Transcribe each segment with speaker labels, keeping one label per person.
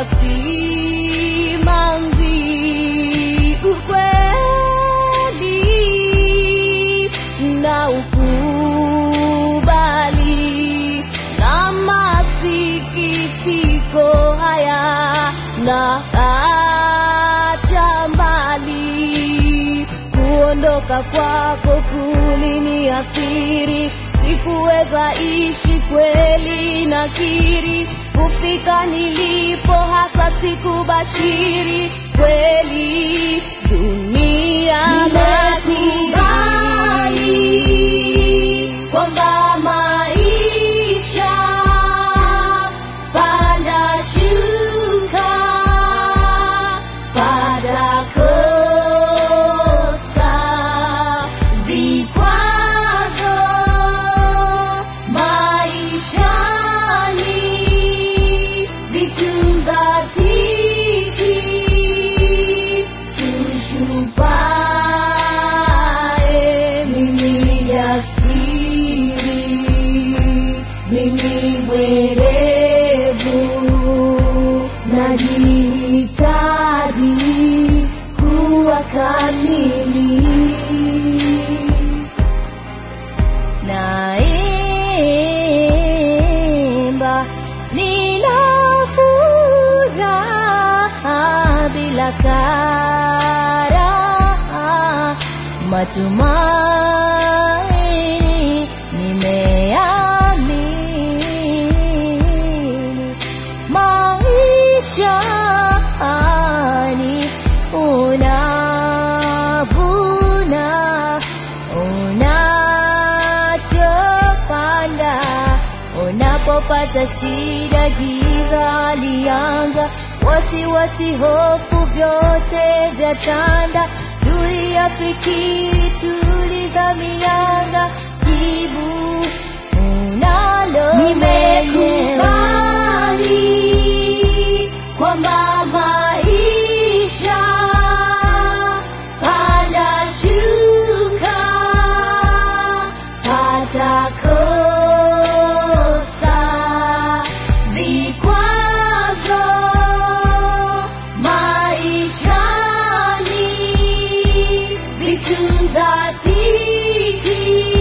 Speaker 1: simanzi ukweli na ukubali na masikitiko haya na acha mbali kuondoka kwako kuliniathiri sikuweza ishi kweli nakiri kufika nilipo hasa sikubashiri kweli dunia Nimekubali kwamba maisha panda shuka pata kosa vikwazo maishani vitu za titi tushupae mimi jasiri mimi mwerevu najihitaji kuwa kamili naimba nina furaha bila karaha matumaini nimeamini maishani unavuna unachopanda unapopata shida giza alianza wasiwasi hofu vyote vya tanda tuliyafikiri tuliza mianga jibu unalo nimekubali kwamba maisha panda shuka pata kosa vikwazo maishani vitu za titi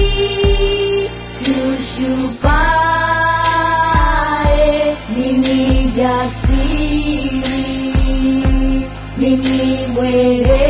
Speaker 1: tushupae mimi jasiri mimi mwere